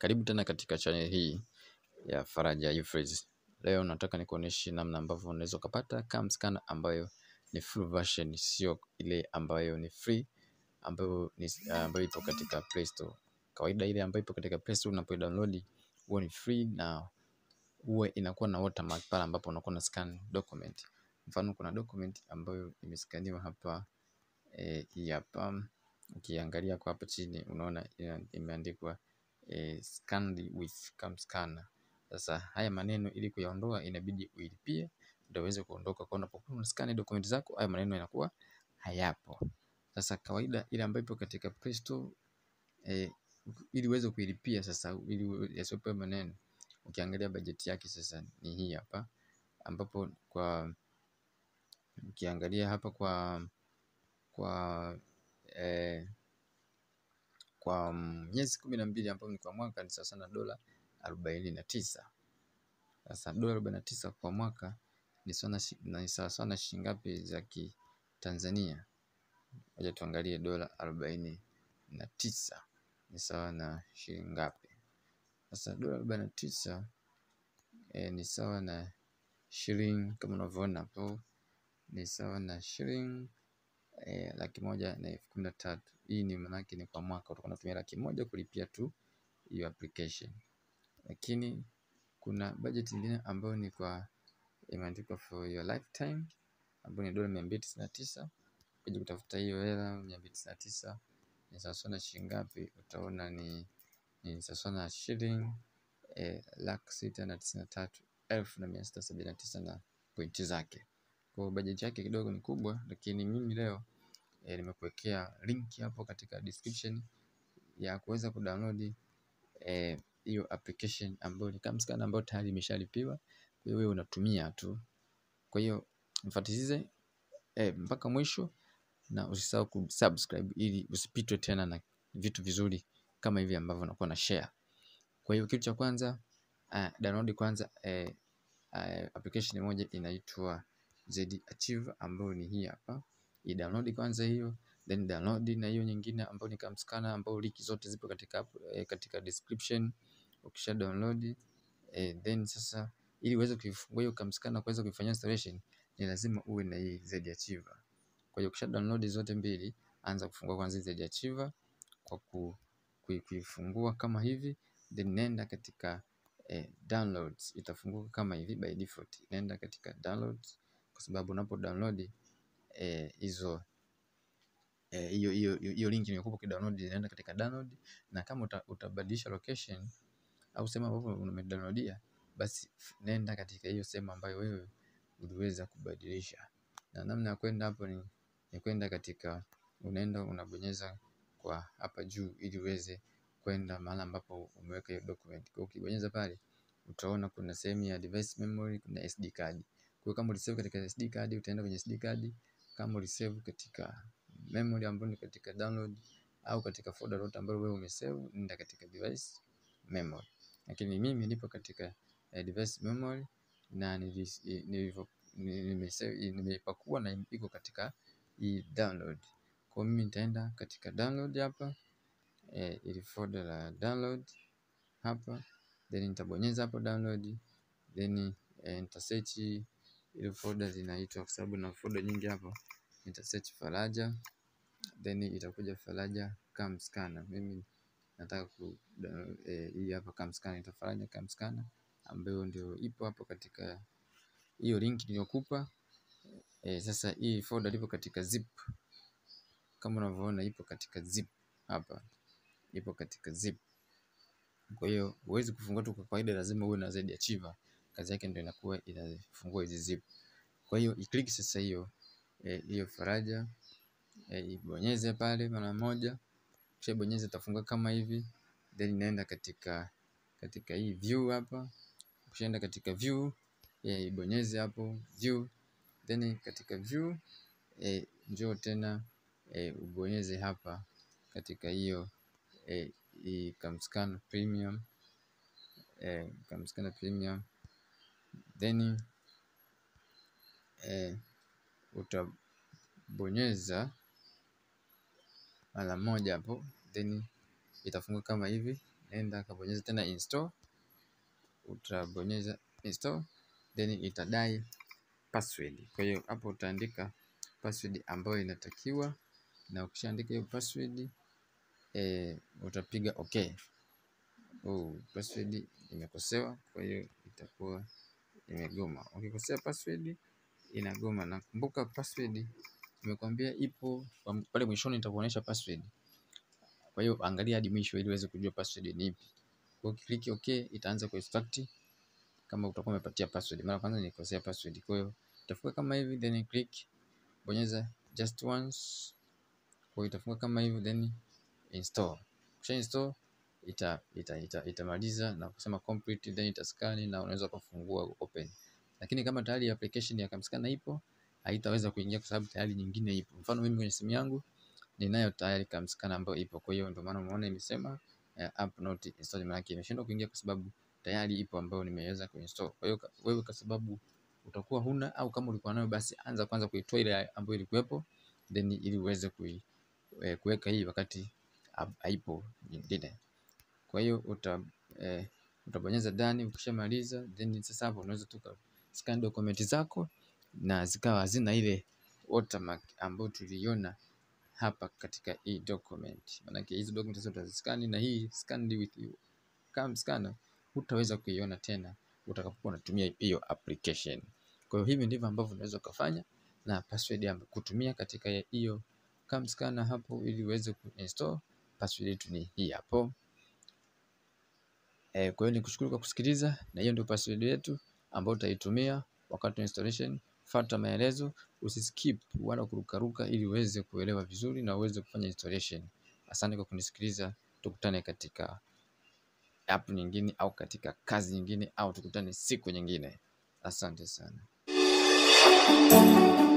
Karibu tena katika channel hii ya Faraja Euphrates. Leo nataka nikuoneshe namna ambavyo unaweza ukapata cam scanner ambayo ni full version, sio ile ambayo ni free ambayo ni ambayo ipo katika Play Store. Kawaida ile ambayo ipo katika Play Store unapo download huwa ni free na huwa inakuwa na watermark pale ambapo unakuwa na scan document. Mfano kuna document ambayo imeskaniwa hapa eh, hii hapa ukiangalia kwa hapa chini unaona imeandikwa eh, scanned with cam scanner. Sasa haya maneno ili kuyaondoa inabidi uilipie ndio uweze kuondoka. Kwa unapokuwa unascan document zako haya maneno yanakuwa hayapo. Sasa kawaida ile ambayo ipo katika Play Store eh, ili uweze kuilipia sasa, ili yasiwepo maneno, ukiangalia bajeti yake sasa ni hii hapa, ambapo kwa ukiangalia hapa kwa kwa eh, kwa miezi kumi na mbili ambayo ni kwa mwaka ni sawa na dola arobaini na tisa. Sasa dola arobaini na tisa kwa mwaka ni sawa sawa na shilingi ngapi za Kitanzania? Ngoja tuangalie dola arobaini na tisa ni sawa na shilingi ngapi? Sasa dola arobaini na tisa eh, ni sawa na shilingi kama unavyoona hapo ni sawa na shilingi eh, laki moja na elfu kumi na tatu. Hii ni maanake ni kwa mwaka utakuwa unatumia laki moja kulipia tu hiyo application, lakini kuna budget nyingine ambayo ni kwa imeandikwa for your lifetime ambayo ni dola mia mbili tisini na tisa. Ukija kutafuta hiyo hela mia mbili tisini na tisa ni sawa na shilingi ngapi? Utaona ni ni sawa na shilingi eh, laki sita na tisini na tatu elfu na mia sita sabini na tisa na pointi zake. Kwa bajeti yake kidogo ni kubwa, lakini mimi leo eh, nimekuwekea link hapo katika description ya kuweza kudownload hiyo eh, application ambayo ni cam scanner ambayo tayari imeshalipiwa. Kwa hiyo wewe unatumia tu. Kwa hiyo mfuatilize eh, mpaka mwisho na usisahau kusubscribe ili usipitwe tena na vitu vizuri kama hivi ambavyo nakuwa na share. Kwa hiyo kitu cha kwanza uh, download kwanza eh, uh, application moja inaitwa Z Archive ambayo ni hii hapa. I download kwanza hiyo, then download na hiyo nyingine ambayo ni cam scanner ambayo link zote zipo katika eh, katika description. Ukisha download eh, then sasa ili uweze kuifungua hiyo cam scanner kuweza kuifanyia installation ni lazima uwe na hii Z Archive. Kwa hiyo ukisha download zote mbili, anza kufungua kwanza Z Archive kwa ku, kuifungua kama hivi, then nenda katika eh, downloads itafunguka kama hivi by default. Nenda katika downloads kwa sababu unapo download hizo eh, hiyo hiyo hiyo link nimekupa kidownload, inaenda katika download, na kama uta, utabadilisha location au sehemu ambapo umedownloadia, basi nenda katika hiyo sehemu ambayo wewe uliweza kubadilisha. Na namna ya kwenda hapo ni, ni kwenda katika unaenda unabonyeza kwa hapa juu ili uweze kwenda mahali ambapo umeweka hiyo document. Kwa ukibonyeza pale utaona kuna sehemu ya device memory, kuna SD card. Kwa hiyo kama ulisave katika SD card utaenda kwenye SD card, kama ulisave katika memory ambayo ni katika download au katika folder lote ambalo wewe umesave, nenda katika device memory. Lakini mimi nipo katika eh, device memory na nilivyo nimeipakua na iko katika hii download. Kwa mimi nitaenda katika download hapa eh, ili folder la download hapa, then nitabonyeza hapo download, then eh, nita search ile folder zinaitwa, kwa sababu na folder nyingi hapo, nita search Faraja, then itakuja Faraja cam scanner. Mimi nataka ku eh, hii hapa cam scanner, ita Faraja cam scanner ambayo ndio ipo hapo katika hiyo link niliyokupa. E, sasa hii folder ipo katika zip kama unavyoona, ipo katika zip hapa, ipo katika zip. Kwa hiyo huwezi kufungua tu kwa kawaida, lazima uwe na Z Archive. Kazi yake ndio inakuwa inafungua hizi zip. Kwa hiyo i-click sasa hiyo hiyo e, Faraja e, ibonyeze pale mara moja, kisha bonyeza, itafungua kama hivi, then inaenda katika katika hii view hapa. Ukishaenda katika view e, ibonyeze hapo view then katika view e, njoo tena e, ubonyeze hapa katika hiyo e, i cam scanner premium e, cam scanner premium then e, utabonyeza mara moja hapo then itafunguka kama hivi nenda kabonyeza tena install, utabonyeza install then itadai password. Kwa hiyo hapo utaandika password ambayo inatakiwa, na ukishaandika hiyo password e, utapiga okay. Oh, password imekosewa, kwa hiyo itakuwa imegoma. Ukikosea password inagoma, na kumbuka password nimekwambia ipo pale mwishoni, nitakuonyesha password. Kwa hiyo angalia hadi mwisho ili uweze kujua password ni ipi. Kwa hiyo click okay, itaanza ku extract kama utakuwa umepatia password. Mara kwanza nilikosea password, kwa hiyo itafunga kama hivi, then click bonyeza just once. Kwa hiyo itafunga kama hivi, then install. Kisha install ita ita ita itamaliza na kusema complete, then itaskani na unaweza kufungua open. Lakini kama tayari application ya Camscanner ipo, haitaweza kuingia kwa sababu tayari nyingine ipo. Mfano mimi kwenye simu yangu ninayo tayari Camscanner ambayo ipo, kwa hiyo ndio maana umeona imesema uh, app not installed, maana yake imeshindwa kuingia kwa sababu tayari ipo ambayo nimeweza kuinstall. Kwa hiyo wewe, kwa sababu utakuwa huna au kama ulikuwa nayo, basi anza kwanza kuitoa ile ambayo ilikuwepo, then ili uweze kui, eh, kuweka hii wakati haipo nyingine. Kwa hiyo uta eh, utabonyeza done. Ukishamaliza then sasa hapo unaweza tu scan document zako na zikawa hazina ile watermark ambayo tuliona hapa katika hii document. Maanake hizo document zote utaziskani na hii scanned with you Camscanner hutaweza kuiona tena utakapokuwa unatumia hiyo application. Kwa hiyo hivi ndivyo ambavyo unaweza ukafanya na password ya kutumia katika hiyo Camscanner hapo, ili uweze kuinstall. Password yetu ni hii hapo. E, kwa hiyo nikushukuru kwa kusikiliza, na hiyo ndio password yetu ambayo utaitumia wakati wa installation. Fuata maelezo, usiskip wala kurukaruka, ili uweze kuelewa vizuri na uweze kufanya installation. Asante kwa kunisikiliza, tukutane katika app nyingine au katika kazi nyingine au tukutane siku nyingine. Asante sana.